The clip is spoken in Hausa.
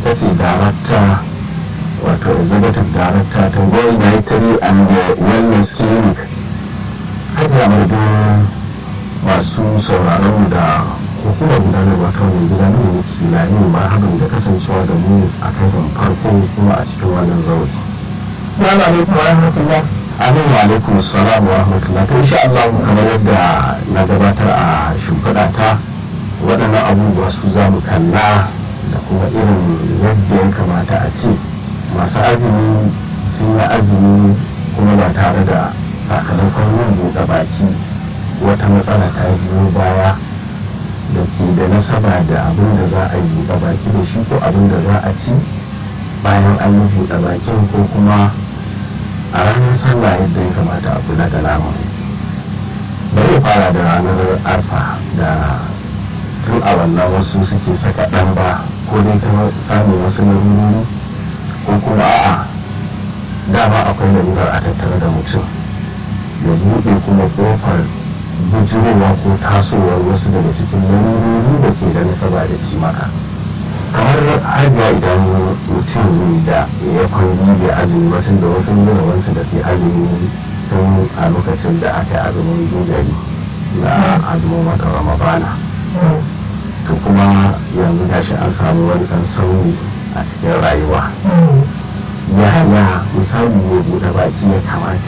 ita ce darakta wato executive director ta world dietary and wellness clinic hajiya madadin masu sauraron da hukumar gudanarwa ta wani gida ne da ke lani marhaban da kasancewa da mu a kan farko kuma a cikin wannan zauri. Salamu alaikum wa rahmatullah. Amin wa alaikum salam wa rahmatullah. To insha Allah kamar yadda na gabatar a shimfiɗa ta waɗannan abubuwa su za mu kalla da kuma irin yadda ya kamata a ce masu azumi sun yi azumi kuma ba tare da sakamakon yin buɗe baki wata matsala ta biyo baya da ke da nasaba da abin da za a yi buɗe baki da shi ko abin da za a ci bayan an yi buɗe bakin ko kuma a ranar sallah yadda ya kamata a kula da naman bari fara da ranar arfa da tun a wannan wasu suke saka ɗan ba ko dai ta samun wasu larurori ko kuma a'a dama akwai larurar a tattare da mutum ya buɗe kuma ƙofar bujurowa ko tasowar wasu daga cikin larurori da ke da nasaba da ci maka kamar haihuwa idan mutum da ya kwangi da azumi wacin da wasu nuna wasu da sai azumi tun a lokacin da aka yi azumin dogari na azumin wata ramadana to kuma yanzu gashi an samu wani ɗan sauyi a cikin rayuwa ya hanya misali ne buɗe baki ya kamata